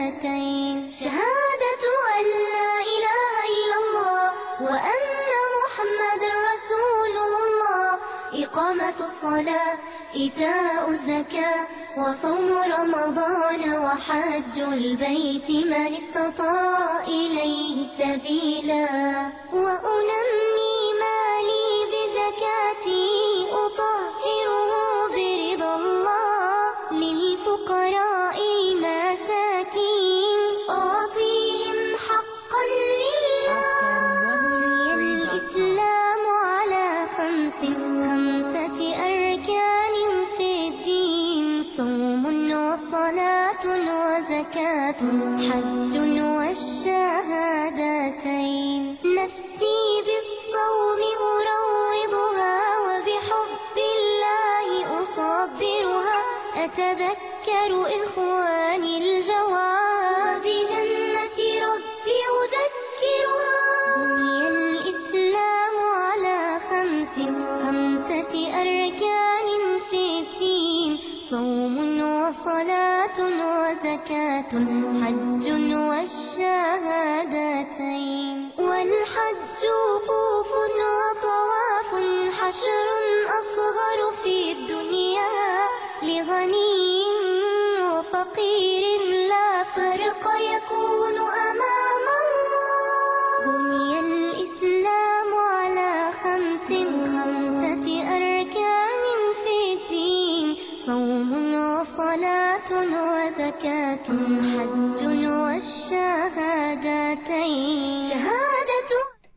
شهادتين شهادة أن لا إله إلا الله وأن محمد رسول الله إقامة الصلاة إيتاء الزكاة وصوم رمضان وحج البيت من استطاع إليه سبيلا وأنمي مالي بزكاتي أطهره برضا الله للفقراء المساكين أعطيهم حقا لله بني الإسلام على خمس خمسة أركان في الدين صوم وصلاة وزكاة حج والشهادتين نفسي بالصوم أروضها وبحب الله أصبرها أتذكر إخواني الجواب بجنة ربي أذكرها بني الإسلام على خمس خمسة أركان في الدين صوم وصلاة وزكاة حج والشهادتين والحج وقوف وطواف حشر أصغر في الدنيا لغني وفقير لا فرق يكون أمام الله بني الإسلام على خمس خمسة أركان في الدين صوم وصلاة وزكاة حج والشهادتين شهادة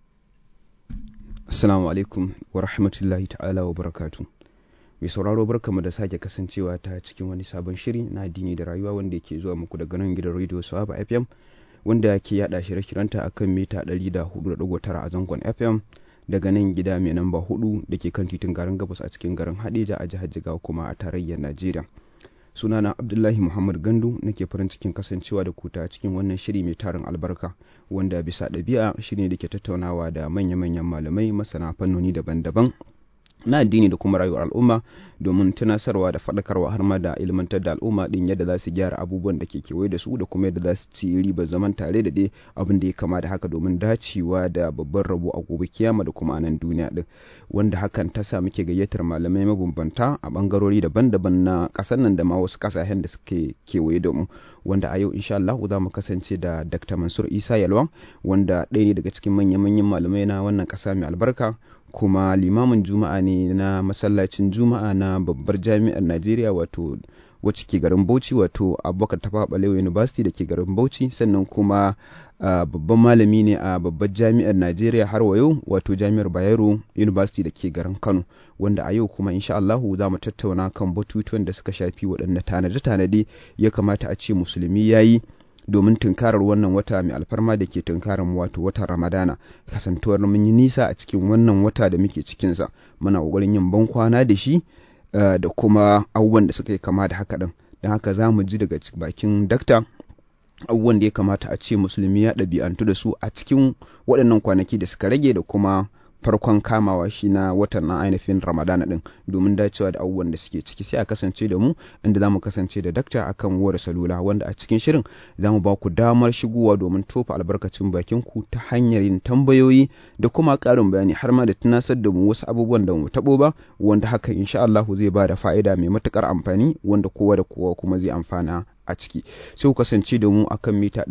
Assalamu alaikum wa rahmatullahi ta'ala wa barakatu. Mai sauraro barkamu da sake kasancewa ta cikin wani sabon shiri na addini da rayuwa wanda ke zuwa muku daga nan gidan Radio Sawaba FM wanda ke yada shirye-shiryenta akan mita 104.9 a zangon FM daga nan gida mai namba 4 da ke kan titin garin Gabas a cikin garin Hadeja a jihar Jigawa kuma a tarayyar Najeriya. sunana abdullahi muhammad gandu nake farin cikin kasancewa da kuta cikin wannan shiri mai tarin albarka wanda bisa ɗabi'a shine da ke tattaunawa da manya-manyan malamai masana fannoni daban-daban na addini da kuma rayuwar al'umma domin tunasarwa da faɗakarwa har ma da ilmantar da al'umma din yadda za su gyara abubuwan da ke kewaye da su da kuma yadda za su ci ribar zaman tare da dai abin da ya kama da haka domin dacewa da babban rabo a gobe kiyama da kuma anan duniya din wanda hakan ta sa muke gayyatar malamai mabambanta a bangarori daban-daban na ƙasar nan da ma wasu ƙasashen da suke kewaye da mu wanda a yau insha Allah za mu kasance da Dr. Mansur Isa Yalwan wanda ɗaya ne daga cikin manyan-manyan malamai na wannan ƙasa mai albarka kuma limamin juma'a ne na masallacin juma'a na babbar jami'ar najeriya wato wacce ke garin bauchi wato abubakar tafa balewa university da ke garin bauchi sannan kuma babban malami ne a babbar jami'ar najeriya har wayo wato jami'ar bayero university da ke garin kano wanda a yau kuma insha Allahu za mu tattauna kan batutuwan da suka shafi waɗanda tanade-tanade ya kamata a ce musulmi ya yi domin tunkarar wannan wata mai alfarma da ke tunkarar wato watan ramadana kasantuwar mun yi nisa a cikin wannan wata da muke cikinsa muna ƙoƙarin yin ban kwana da shi da kuma abubuwan da suka yi kama da haka ɗin don haka za mu ji daga bakin dakta abubuwan da ya kamata a ce musulmi ya ɗabi'antu da su a cikin waɗannan kwanaki da suka rage da kuma farkon kamawa shi na watan na ainihin ramadana din domin dacewa da abubuwan da suke ciki sai a kasance da mu inda za mu kasance da dakta akan wayar salula wanda a cikin shirin za mu ba ku damar shigowa domin tofa albarkacin bakin ku ta hanyar yin tambayoyi da kuma ƙarin bayani har ma da tunasar da mu wasu abubuwan da mu taɓo ba wanda hakan insha Allah zai ba da fa'ida mai matukar amfani wanda kowa da kowa kuma zai amfana a ciki sai ku kasance da mu akan mita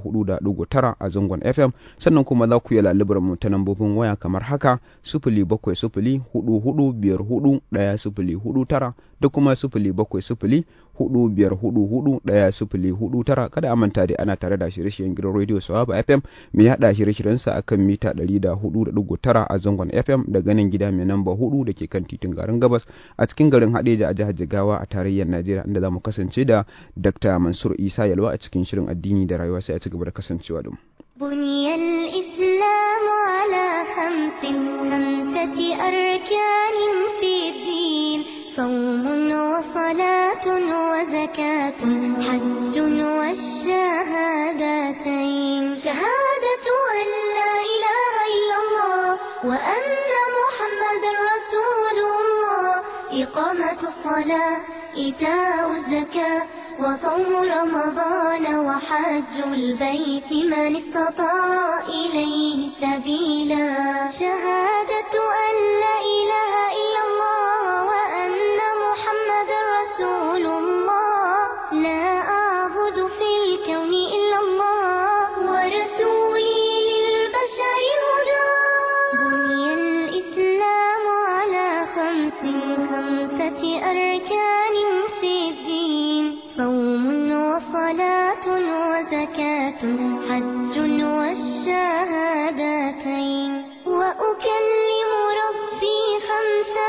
104.9 a zangon FM sannan kuma za ku yi lalubar mu ta lambobin waya kamar haka sifili bakwai sifili hudu hudu biyar hudu ɗaya sifili hudu tara da kuma sifili bakwai sifili hudu biyar hudu hudu ɗaya sifili hudu tara kada a manta dai ana tare da shirye-shiryen gidan rediyo Sawaba FM mai haɗa shirye-shiryensa akan mita 104.9 a zangon FM daga nan gida mai namba hudu da ke kan titin garin gabas a cikin garin Hadeja a jihar Jigawa a tarayyar Najeriya inda za mu kasance da Dr. Mansur Isa Yalwa a cikin shirin addini da rayuwa sai a ci gaba da kasancewa da mu. بني الإسلام على خمس خمسة أركان في الدين صوم وصلاة وزكاة حج والشهادتين شهادة أن لا إله إلا الله وأن محمد رسول الله إقامة الصلاة إيتاء الزكاة وصوم رمضان وحج البيت من استطاع إليه سبيلا شهادة أن لا إله إلا الله وأن محمد رسول الله لا أعبد في الكون إلا الله ورسولي للبشر هدى بني الإسلام على خمس خمسة أركان في الدين صوم وصلاة وزكاة حج والشهادتين وأكلم ربي خمسا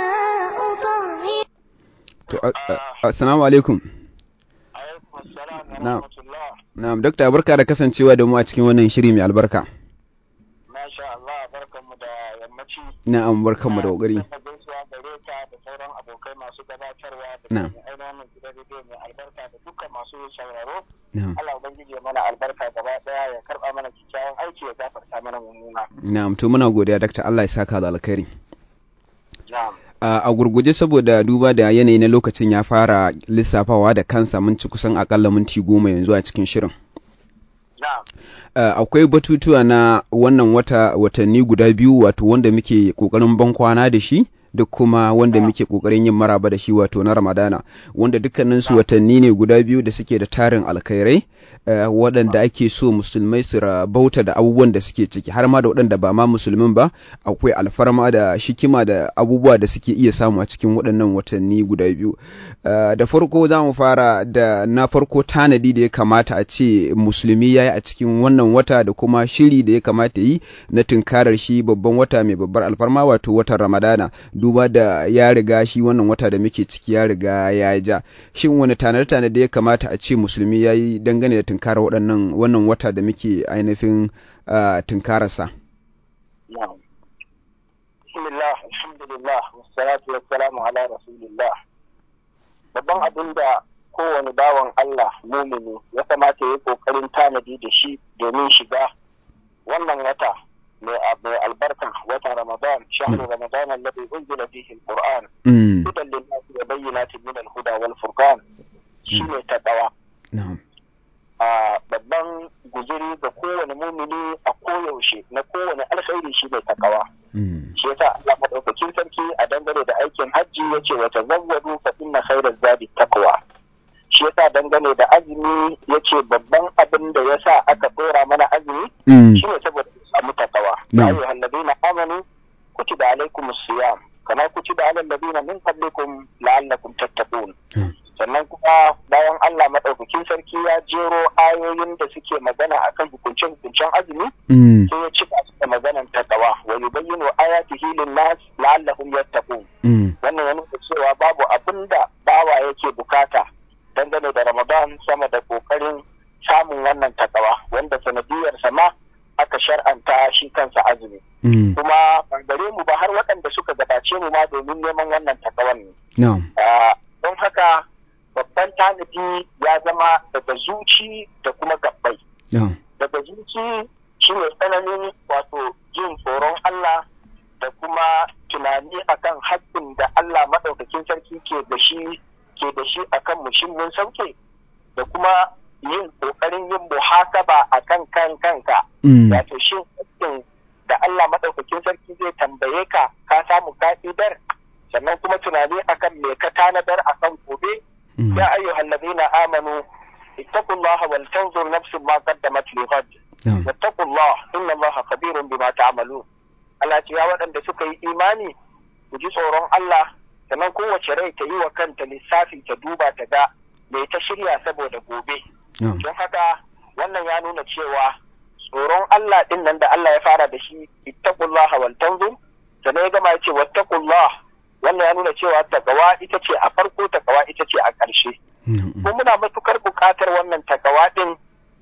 أطهر to a- a- assalamu alaikum alaikum assalam wa Na'am. rahmatullah na'am dakta barka da kasancewa da mu a cikin wannan shiri mai albarka masha Allah barkanmu da yammaci na'am barkanmu da kokari Ina gaisuwa gare ka da sauran abokai masu gabatarwa da Na'am. kuma ainihin gidan rediyo mai albarka da dukkan masu sauraro na'am Allah ubangiji ya mana albarka gaba daya ya karba mana kyakkyawan aiki ya gafarta mana mummuna na'am to muna godiya dakta Allah ya saka da alkhairi na'am a a gurguje saboda duba da yanayi na lokacin ya fara lissafawa da kansa mun ci kusan akalla minti goma yanzu a cikin shirin na'am Uh, akwai batutuwa na wannan wata watanni guda biyu wato wanda muke kokarin ban kwana da shi da kuma wanda muke kokarin yin maraba da shi wato na Ramadana wanda dukkanin su watanni ne guda biyu da suke da tarin alkhairai uh, waɗanda ake so musulmai su rabauta da abubuwan da suke ciki har ma da waɗanda ba ma musulmin ba akwai alfarma da shikima da abubuwa da suke iya samu a cikin waɗannan watanni guda biyu uh, da farko za mu fara da na farko tanadi da ya kamata a ce musulmi ya yi a cikin wannan wata da kuma shiri da ya kamata yi na tunkarar shi babban wata mai babbar alfarma wato watan ramadana duba da ya riga shi wannan wata da muke ciki ya riga ya ja shin wani tanade da ya kamata a ce musulmi ya yi dangane da tunkarar waɗannan wannan wata da muke ainihin uh, tunkararsa na'am bismillah alhamdulillah wassalatu wassalamu ala rasulillah babban abin da kowane bawan Allah mumini ya kamata ya yi kokarin tanadi da shi domin shiga wannan wata mai mai albarka watan Ramadan shahru Ramadan alladhi unzila fihi alquran mm. hudan lin-nasi wa bayyinatin min al-huda wal furqan shine taqwa na'am a babban guzuri ga kowane mumini a koyaushe na kowane alkhairi shine taqwa mm. shi yasa Allah madaukakin sarki a dangane da aikin hajji yace wa tazawwadu fa inna khayra zadi taqwa shi yasa dangane da azumi yace babban abin da yasa aka dora mana azumi Mm. shine saboda mu samu taqwa Na'am. ya ayyuhal ladina amanu kutiba alaykumus siyam kama kutiba alal ladina min qablikum la'allakum tattaqun Mm. sannan kuma bayan Allah madaukakin sarki ya jero ayoyin da suke magana akan hukunce-hukuncen azumi Mm. sai ya cika su da maganan takawa wa yubayyinu ayatihi lin-nas la'allahum yattaqun Mm. wannan ya nuna cewa babu abin da bawa yake bukata dangane da Ramadan sama da kokarin samun wannan takawa wanda sanadiyar ma aka shar'anta shi kansa azumi Mm. kuma ban gare mu ba har waɗanda suka gabace mu ma domin neman wannan takawan ne na'am Ah, don haka babban tanadi ya zama daga zuci da kuma gabbai na'am daga zuci shine tsananin wato jin tsoron Allah da kuma tunani akan haƙƙin da Allah maɗaukakin sarki ke da shi ke da shi akan mu shin mun sauke da kuma yin ƙoƙarin yin muhasaba akan kan kanka Mm. wato shin haƙƙin da Allah maɗaukakin sarki zai tambaye ka ka samu ka'idar sannan kuma tunani akan me ka tanadar akan gobe Mm. ya ayyuhal ladina amanu ittaqullaha wal tanzur nafsun ma qaddamat li ghad na'am wattaqullah inna allaha khabirun bima ta'malun Allah ce ya waɗanda suka yi imani ku ji tsoron Allah sannan kowace rai ta yi wa kanta lissafi ta duba ta ga me ta shirya saboda gobe na'am don haka wannan ya nuna cewa tsoron Allah din nan da Allah ya fara da shi ittaqullaha wal tanzur sannan ya gama ya ce wattaqullah wannan ya nuna cewa takawa ita ce a farko takawa ita ce a ƙarshe na'am mu muna matukar buƙatar wannan takawa din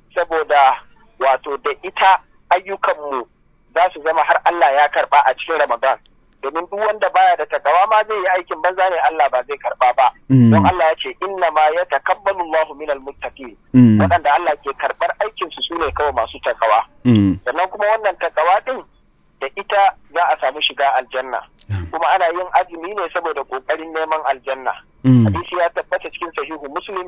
saboda wato da ita ayyukanmu za su zama har Allah ya karba a cikin Ramadan domin duk wanda baya da takawa ma zai yi aikin banza ne Allah ba zai karba ba Mm. don Allah ya ce inna ma ya takabbalu Allahu minal muttaqin Mm. waɗanda Allah ke karɓar aikin su sune kawai masu takawa Mm. sannan kuma wannan takawa din da ita za a samu shiga aljanna na'am kuma ana yin azumi ne saboda kokarin neman aljanna Mm. hadisi ya tabbata cikin sahihu muslim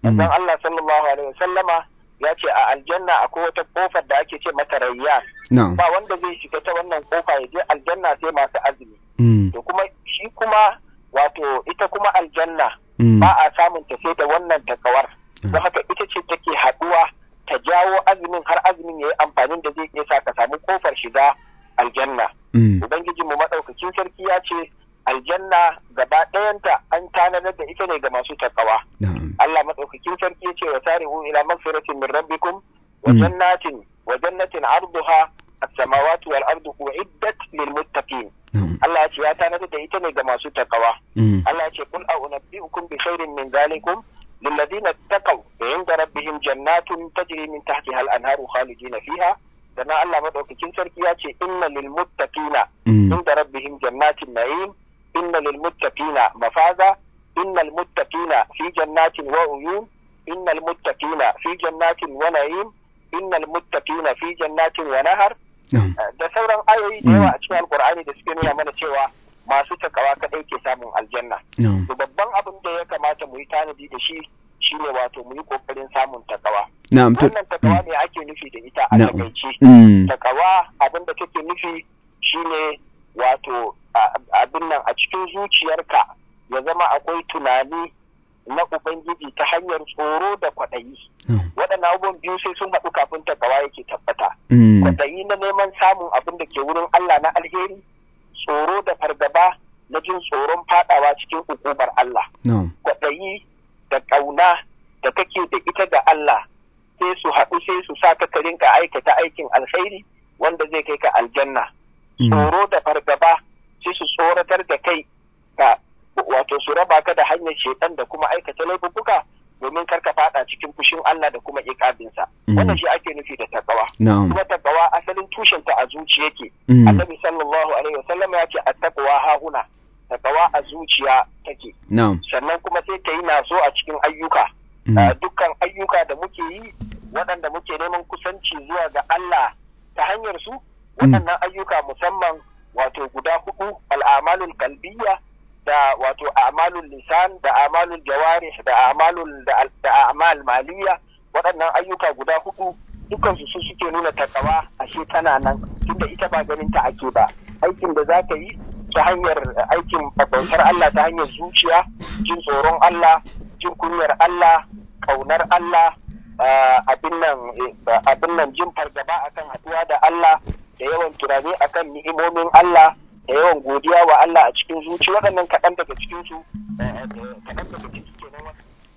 manzon Allah sallallahu alaihi wasallama ya ce a aljanna akwai wata kofar da ake ce mata rayyan na'am ba wanda zai shiga ta wannan kofa ya je aljanna sai masu azumi mm, to kuma shi kuma wato ita kuma aljanna mm, ba a samun ta sai da wannan takawar don haka ita ce take haɗuwa ta jawo azumin har azumin ya yi amfanin da zai iya sa ka samu kofar shiga aljanna mm, ubangiji mu madaukakin sarki ya ce aljanna gaba ɗayanta an tanadar da ita ne ga masu takawa na'am Allah madaukakin sarki ya ce wa sari'u ila magfiratin min rabbikum wa Mm. jannatin wa jannatin arduha as-samawati wal ardu uiddat lil muttaqin na'am Allah ya ce ya tanadar da ita ne ga masu takawa mm, Allah ya ce kul a unabbi'ukum bi khairin min zalikum للذين اتقوا عند ربهم جنات تجري من تحتها الانهار خالدين فيها sannan Allah madaukakin sarki ya ce inna lil muttaqina mm, inda rabbihim jannatin na'im inna lil muttaqina mafaza innal muttaqina fi jannatin wa uyun innal muttaqina fi jannatin wa na'im innal muttaqina fi jannatin wa nahar na'am da sauran ayoyi da yawa a cikin alkur'ani da suke nuna mana cewa masu takawa kadai ke samun aljanna na'am to babban abin da ya kamata mu yi tanadi da shi shine wato mu yi kokarin samun takawa na'am to wannan takawa ne ake nufi da ita a na'am takaice mm, takawa abin da take nufi shine wato a- abin nan a cikin zuciyarka ya zama akwai tunani na ubangiji ta hanyar tsoro da kwaɗayi na'am waɗannan abubuwan biyu sai sun haɗu kafin takawa yake tabbata mm, kwaɗayi na neman samun abin da ke wurin Allah na alheri tsoro da fargaba na jin tsoron fadawa cikin hukumar Allah na'am kwaɗayi da ƙauna da kake da ita da Allah sai su haɗu sai su sa ka ka rinka aikata aikin alkhairi wanda zai kai ka aljanna mm, tsoro da fargaba sai su tsoratar da kai ka wato su raba ka da hanyar shedan da kuma aikata laifuka domin kar ka fada cikin fushin Allah da kuma iƙabinsa Mm. wannan shi ake nufi da takawa na'am kuma takawa asalin tushenta a zuciya yake mm, annabi sallallahu alaihi wasallam ya ce attaqwa hahuna takawa a zuciya take na'am sannan kuma sai ta yi naso a cikin ayyuka mm, Uh, dukkan ayyuka da muke yi waɗanda muke neman kusanci zuwa ga Allah ta hanyar su waɗannan ayyuka musamman wato guda hudu al'amalul kalbiyya da wato a'malul lisan da a'malul jawarih da a'malul da da a'mal maliyya waɗannan ayyuka guda hudu dukkan su su suke nuna takawa ashe tana nan tunda ita ba ganin ta ake ba aikin da za ka yi ta hanyar uh, aikin bautar Allah ta hanyar zuciya jin tsoron Allah jin kunyar Allah kaunar Allah uh, abin nan eh, abin nan jin fargaba akan haɗuwa da Allah da yawan tunani akan ni'imomin Allah da yawan godiya wa Allah a cikin zuci waɗannan kaɗan daga cikin su eh, eh, kaɗan daga cikin kenan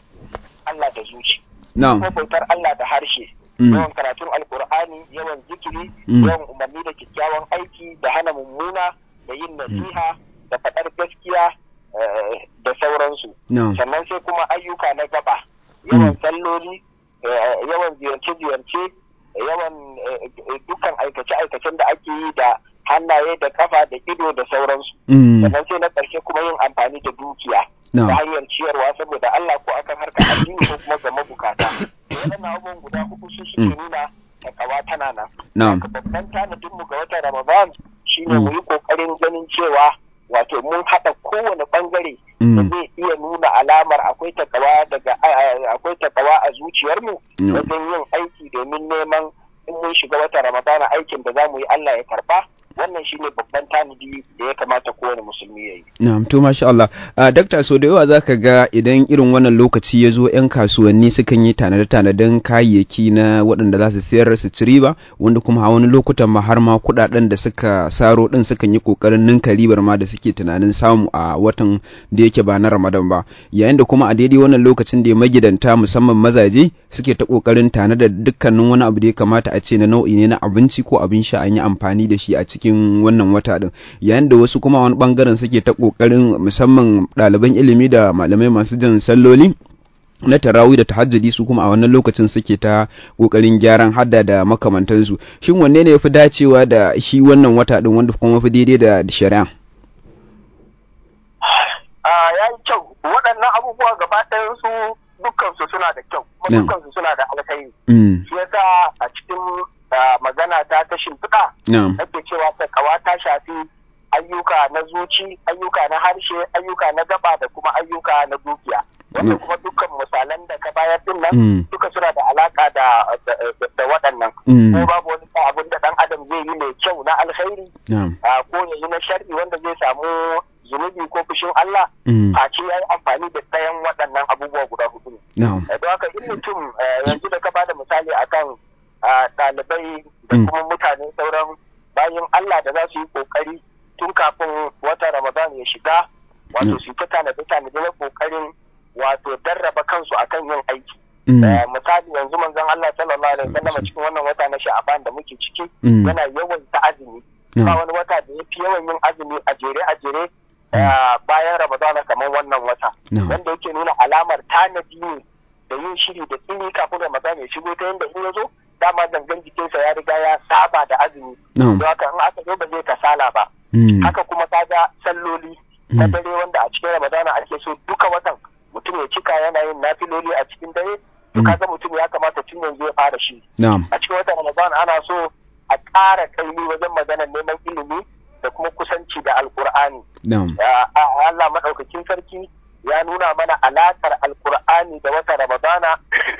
Allah da zuci na'am ko bautar Allah da harshe Mm. yawan karatun alkur'ani yawan zikiri Mm. yawan umarni da kyakkyawan aiki da hana mummuna da yin nasiha da faɗar gaskiya eh, da sauransu na'am sannan sai kuma ayyuka na gaba yawan Mm. salloli eh, yawan ziyarce-ziyarce yawan eh, eh, dukkan aikace-aikacen da ake yi da hannaye da kafa da ido da sauransu mm, sannan sai na ƙarshe kuma yin amfani da dukiya ta na'am hanyar ciyarwa saboda Allah ko akan harkar addini ko kuma ga mabukata to waɗannan abubuwan guda hudu su suke Mm. nuna takawa tana nan na'am Haka babban tanadin mu ga watan Ramadan shine Mm. mu yi kokarin ganin cewa wato mun haɗa kowane bangare da mm, zai iya nuna alamar akwai takawa daga a- a- akwai takawa a zuciyarmu Mm. wajen yin aiki domin neman in mun shiga watan Ramadana aikin da za mu yi Allah ya karba wannan shine babban tanadi da ya kamata kowane musulmi ya yi. Na'am, to masha Allah. Uh, Dakta, so da yawa za ka ga idan irin wannan lokaci ya zo 'yan kasuwanni sukan yi tanade-tanaden kayayyaki na waɗanda za su sayar su ci riba, wanda kuma a wani lokutan ma har ma kuɗaɗen da suka saro ɗin sukan yi ƙoƙarin ninka ribar ma da suke tunanin samu a watan da yake ba na Ramadan ba. Yayin da kuma a daidai wannan lokacin da magidanta musamman mazaje suke ta ƙoƙarin tanada dukkanin wani abu da ya kamata a ce na nau'i ne na abinci ko abin sha an yi amfani da shi a cikin wannan wata din yayin da wasu kuma wani bangaren suke ta kokarin musamman ɗaliban ilimi da malamai masu jan salloli na tarawih da tahajjudi su kuma a wannan lokacin suke ta kokarin gyaran hadda da makamantansu shin wanne ne yafi dacewa da shi wannan wata din wanda kuma fi daidai da shari'a Ah, ya yi kyau waɗannan abubuwa gaba ɗayan su dukkansu suna da kyau kuma Na'am. dukkansu suna da alkhairi mm shi yasa a cikin ah, magana ta ta shimfiɗa na'am nake cewa takawa ta shafi ayyuka na zuci ayyuka na harshe ayyuka na gaba da kuma ayyuka na dukiya wannan kuma dukkan misalan da ka bayar din nan Mm. duka suna da alaka da da- da waɗannan Mm. ko babu wani abin da ɗan adam zai yi mai kyau na alkhairi na'am a ko ya yi na sharri wanda zai samu zunubi ko fushin Allah Mm. face ya yi amfani da ɗayan waɗannan abubuwa guda hudu ne. na'am Eh, Don haka in mutum eh, yanzu da ka bada misali akan ah, ɗalibai da Mm. kuma mutane sauran bayan Allah da za su yi ƙoƙari tun kafin wata Ramadan ya shiga wato Mm. su ta tanade tanade na ƙoƙarin wato darraba kansu akan yin aiki. Mm. Eh, misali yanzu manzon Allah sallallahu alaihi wasallam cikin wannan wata na Sha'aban da muke ciki Mm. yana yawan ta azumi ba na'am wani wata da ya fi yawan yin azumi a jere a jere eh, bayan Ramadana kamar wannan wata na'am wanda yake nuna alamar tanadi ne da yin shiri da tsini kafin Ramadan ya shigo ta yadda in ya zo dama gangan jikinsa ya riga ya saba da azumi na'am don haka in aka zo ba zai kasala ba Mm. haka kuma kaga salloli na Mm. dare wanda a cikin Ramadana ake so duka watan mutum ya cika yana yin nafiloli a cikin dare to Mm. kaga mutum ya kamata tun yanzu ya fara shi na'am a cikin watan Ramadan ana so a ƙara kaimi wajen maganar neman ilimi da kuma kusanci da alkur'ani na'am Ya- a- Allah maɗaukakin sarki ya nuna mana alaƙar alkur'ani da watan Ramadana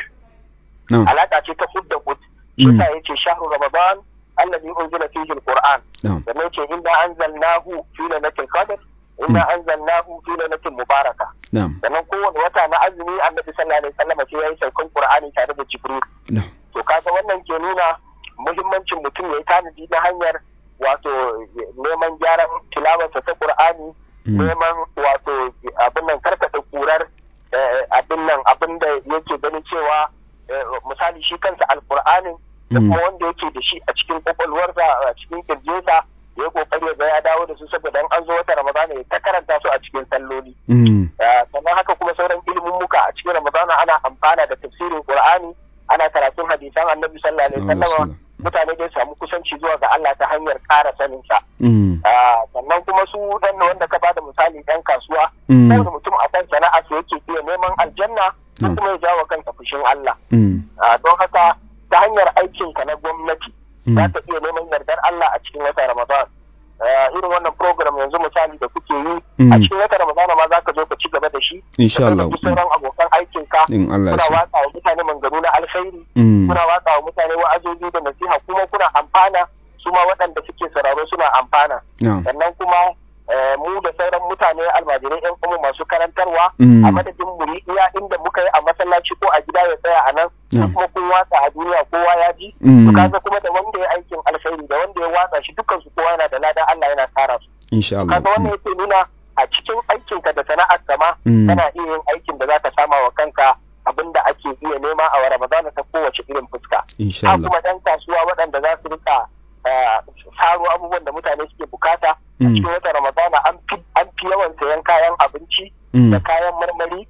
na'am alaƙa ce ta hudda hud shi Mm. yasa yace shahru Ramadan allazi unzila fihi alquran na'am da yace inna anzalnahu fi lailatul qadr inna anzalnahu fi lailatin mubaraka na'am sannan kowane wata na azumi annabi sallallahu alaihi wasallam sai yayi saukan qur'ani tare da jibril na'am to kaga wannan ke nuna muhimmancin mutum ya yi tanadi na hanyar wato neman gyaran tilawarsa ta qur'ani Mm. neman wato abin nan karkata kurar eh, abin nan abin da yake ganin cewa eh, misali shi kansa alqur'anin da Mm. kuma wanda yake da shi a cikin kwakwalwarsa a cikin kirjinsa ya yi kokari ya ga ya dawo da su saboda in an zo wata ramadana ya ta karanta su a cikin salloli Mm. Uh, sannan haka kuma sauran ilimin muka a cikin ramadana ana amfana da tafsirin qur'ani ana karatun hadisan annabi sallallahu alaihi Sallallahu alaihi wasallam wasallam. mutane dai samu kusanci zuwa ga Allah ta hanyar ƙara sanin sa Mm. Uh, sannan kuma su dan wanda ka bada misali dan kasuwa Mm. kowane mutum a kan sana'a su yake iya neman aljanna ko Mm. kuma ya jawo kansa fushin Allah Mm. Uh, don haka ta hanyar aikinka na gwamnati Mm. za ka iya neman yardar Allah a cikin wata Ramadan. Eh, irin wannan program yanzu misali da kuke yi Mm. a cikin wata Ramadan ma za ka zo ka ci gaba da shi. Insha Ka Allah. ɗauki sauran abokan aikinka. in Allah ya Kuna so watsa wa mutane manganu na alkhairi. Mm. Kuna watsa wa mutane wa'azozi da nasiha kuma kuna amfana su ma waɗanda suke sauraro suna amfana. na'am Sannan kuma eh, mu da sauran mutane almajirai 'yan kuma masu karantarwa Mm. a madadin mu yi iya inda muka yi a masallaci ko a gida ya tsaya a nan Na'am. kuma kun watsa a duniya kowa ya ji Mm. to kaga kuma da wanda ya aikin alkhairi da wanda ya watsa shi dukkan su kowa yana da lada Allah yana tsara su insha Allah kaga wannan yake nuna a cikin aikinka da sana'ar kama Mm. kana iya yin aikin da zaka sama wa kanka abin da ake iya nema a Ramadana ta kowace irin fuska insha ha Allah kuma ɗan kasuwa waɗanda za su rika eh, saro abubuwan da mutane suke bukata a Mm. cikin wata Ramadana an fi an fi yawan sayan kayan abinci Mm. da kayan marmari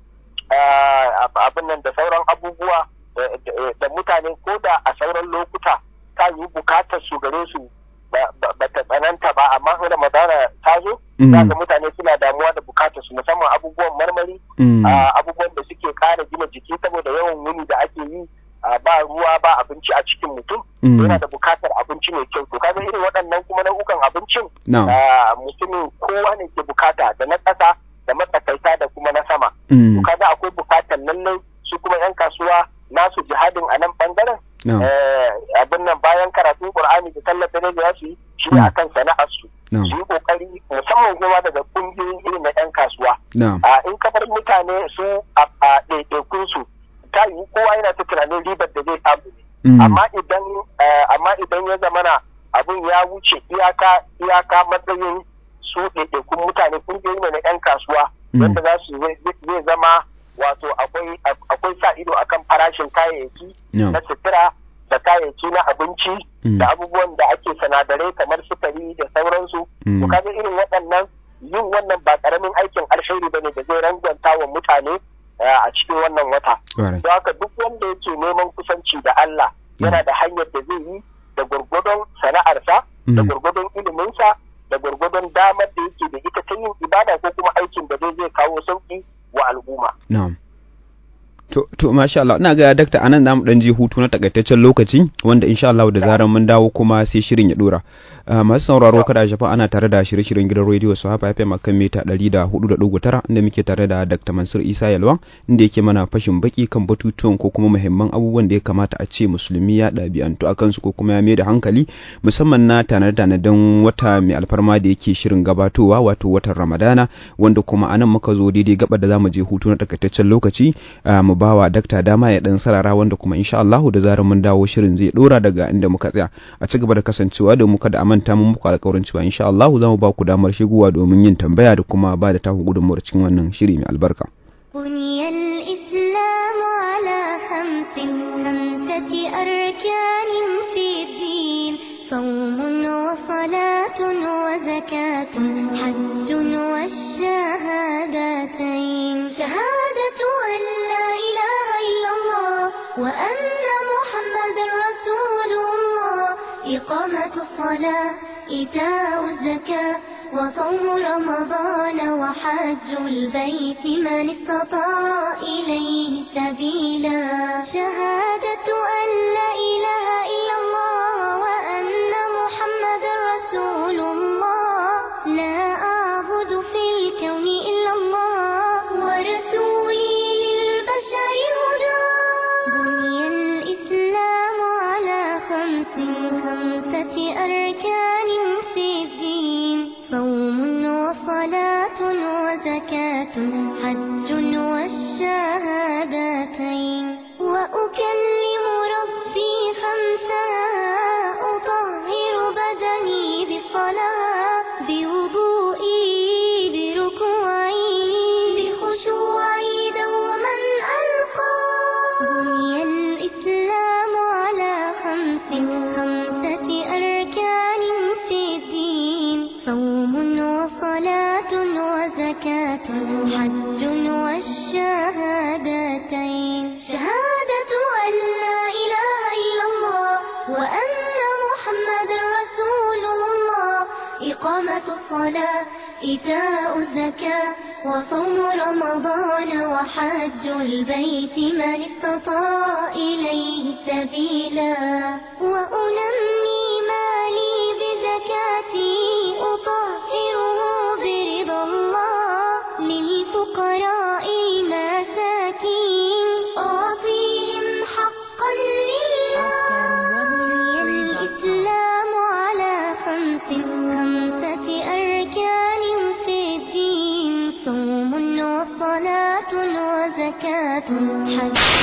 eh, ab- abin nan da sauran abubuwa eh, da- da mutane ko da a sauran lokuta ta yi bukatar su gare su ba ba- ba ta tsananta ba amma in Ramadana ta zo Mm. za ga mutane suna damuwa da bukatar su musamman abubuwan marmari Mm. a abubuwan da suke kara gina jiki saboda yawan wuni da ake yi a ba ruwa ba abinci a cikin mutum Mm. yana da bukatar abinci mai kyau to kaga irin waɗannan kuma nau'ukan abincin Na'am. a, mutumin kowa ne ke bukata da na ƙasa da matsakaita da kuma na sama Mm. to kaga akwai bukatar lallai su kuma yan kasuwa nasu jihadin a nan bangaren Na'am. eh, abin nan bayan karatun qur'ani da sallar dare da su yi shi ne Mm. akan sana'ar su Na'am. su yi kokari musamman kuma daga kungiyoyin irin na yan kasuwa Na'am. a in ka bar mutane su a a ɗaiɗaikun su ta yi kowa yana ta tunanin ribar da zai samu ne Mm. amma idan eh, amma idan ya zamana abin ya wuce iyaka iyaka matsayin su ɗaiɗaikun mutane kungiyoyi ne na 'yan kasuwa Mm. wanda za su zai zai zama wato akwai akwai sa ido akan farashin kayayyaki Na'am. na sutura da kayayyaki na abinci Mm. da abubuwan da ake sanadarai kamar sukari da sauransu Mm. to kaga irin waɗannan yin wannan ba ƙaramin aikin alheri bane da zai rangwanta wa mutane eh, a cikin wannan wata Ƙwarai. don haka duk wanda yake neman kusanci da Allah yana da hanyar da zai yi da gwargwadon sana'arsa da Mm. gwargwadon iliminsa da gwargwadon damar da yake da ita ta yin ibada ko kuma aikin da zai zai kawo sauki wa al'umma Na'am. To, to masha Allah, ina ga dakta anan zamu dan je hutu na takaitaccen lokaci wanda insha Allah da zaran mun dawo kuma sai shirin ya dora. Uh, masu sauraro kada shafa ana tare da shirye-shiryen gidan rediyo su hafa FM akan mita 104.9 inda muke tare da Dr. Mansur Isa Yalwan inda yake mana fashin baki kan batutuwan ko kuma muhimman abubuwan da ya kamata a ce musulmi ya ɗabi'antu akan su ko kuma ya mai da hankali musamman na tanade-tanaden wata mai alfarma da yake shirin gabatowa wato watan Ramadana wanda kuma anan muka zo daidai gaba da zamu je hutu na takaitaccen lokaci uh, mu bawa dakta dama ya dan sarara wanda kuma insha Allah da zarar mun dawo shirin zai dora daga inda muka tsaya a ci gaba da kasancewa da muka da manta mun muku alƙawarin cewa insha Allah za mu ba ku damar shigowa domin yin tambaya da kuma ba da taku gudunmuwar cikin wannan shiri mai albarka. بني الإسلام على خمس خمسة أركان في الدين صوم وصلاة وزكاة حج والشهادتين شهادة أن لا إله إلا الله وأن محمد رسول الله إقامة الصلاة إيتاء الزكاة وصوم رمضان وحج البيت من استطاع إليه سبيلا شهادة أن لا إله إلا الله وأن محمد رسول الله لا أعبد في الكون إلا الله ورسولي للبشر هدى بني الإسلام على خمس خمسة أركان في الدين صوم وصلاة وزكاة حج والشهادتين وأكلم ربي خمسا أطهر بدني بالصلاة بوضوئي بركوعي بخشوعي دوما ألقى بني الإسلام على خمس خمسة أركان في الدين صوم وصلاة وزكاة حج والشهادتين شهادة أن لا إله إلا الله وأن محمد رسول الله إقامة الصلاة إيتاء الزكاة وصوم رمضان وحج البيت من استطاع إليه سبيلا وأنمي مالي بزكاتي أطهره برضا الله للفقراء المساكين أعطيهم حقا لله بني الإسلام على خمس خمسة أركان في الدين صوم وصلاة وزكاة حج